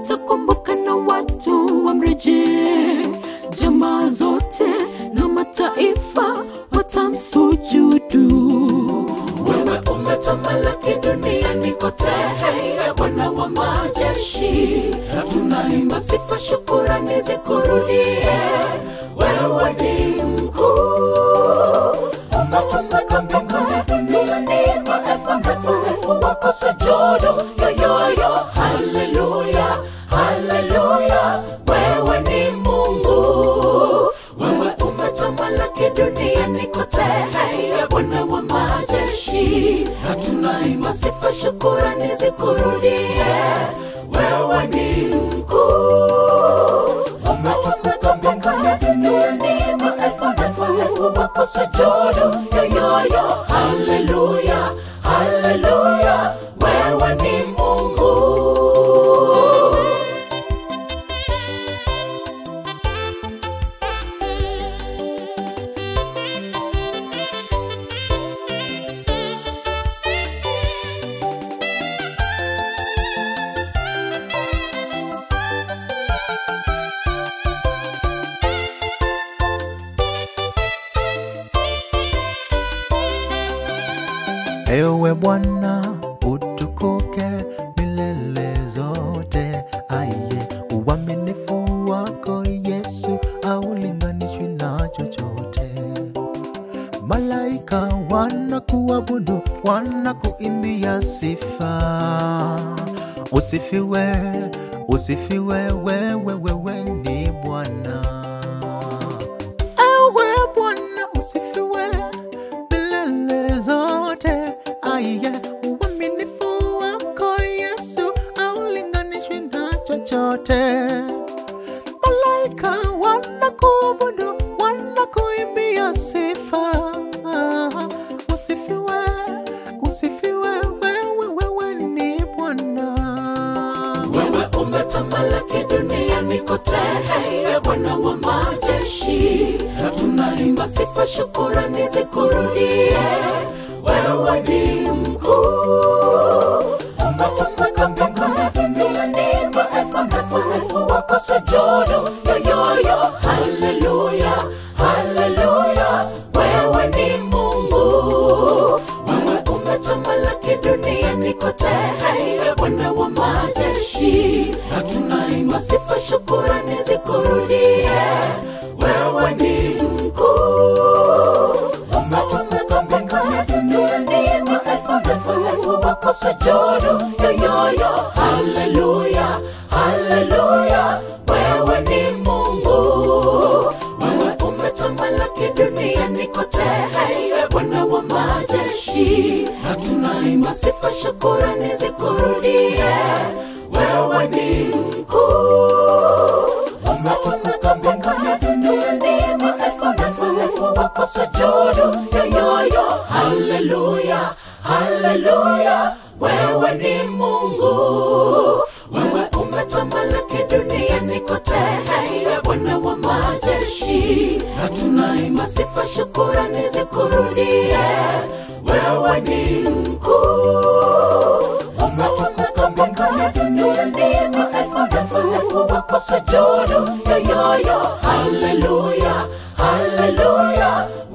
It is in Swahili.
atakumbuka na watu wamrejee. Jamaa zote na mataifa watamsujudu. Wewe umetamalaki duniani kote, hey, Bwana wa majeshi, tunaimba sifa, shukurani zikurudie. Wewe ni mkuu, umetukuka mbinguni, duniani maelfu maelfu elfu wako sujudu. Yoyoyo, haleluya, haleluya, wewe ni Mungu wewe umetamalaki duniani kote, hey, Bwana wa majeshi, tunaimba sifa, shukurani zikurudie. Wewe ni mkuu, umetukuka mbinguni, duniani maelfu maelfu elfu wako sujudu. Yoyoyo, haleluya, haleluya, wewe ni Mungu. Ewe Bwana utukuke milele zote, aiye uaminifu wako Yesu haulinganishwi na chochote. Malaika wanakuabudu, wanakuimbia sifa. Usifiwe, usifiwe, wewe, wewe ni Bwana. Ewe Bwana usifiwe milele zote. Aiye, uaminifu wako Yesu haulinganishwi na chochote. Malaika wanakuabudu, wanakuimbia sifa. Usifiwe, usifiwe, wewe, wewe ni Bwana. Wewe umetamalaki duniani kote, hey, Bwana wa majeshi, tunaimba sifa, shukurani zikurudie. Wewe ni mkuu, umetukuka mbinguni, duniani maelfu maelfu elfu wako sujudu. Yoyoyo, haleluya, haleluya, wewe ni Mungu wewe umetamalaki duniani kote, hey, Bwana wa majeshi, tunaimba sifa, shukurani zikurudie. Wewe ni mkuu, umetukuka mbinguni, duniani maelfu maelfu elfu wako sujudu. Yoyoyo, haleluya, haleluya, wewe ni Mungu wewe umetamalaki duniani kote, hey, Bwana wa majeshi, tunaimba sifa, shukurani zikurudie. Wewe ni mkuu, umetukuka mbinguni, duniani maelfu maelfu elfu wako sujudu. Yoyoyo, haleluya, haleluya, wewe ni Mungu wewe umetamalaki duniani kote, hey, Bwana wa majeshi, tunaimba sifa, shukurani zikurudie. Wewe ni mkuu, umetukuka mbinguni, duniani maelfu maelfu elfu wako sujudu. Yoyoyo, haleluya, haleluya,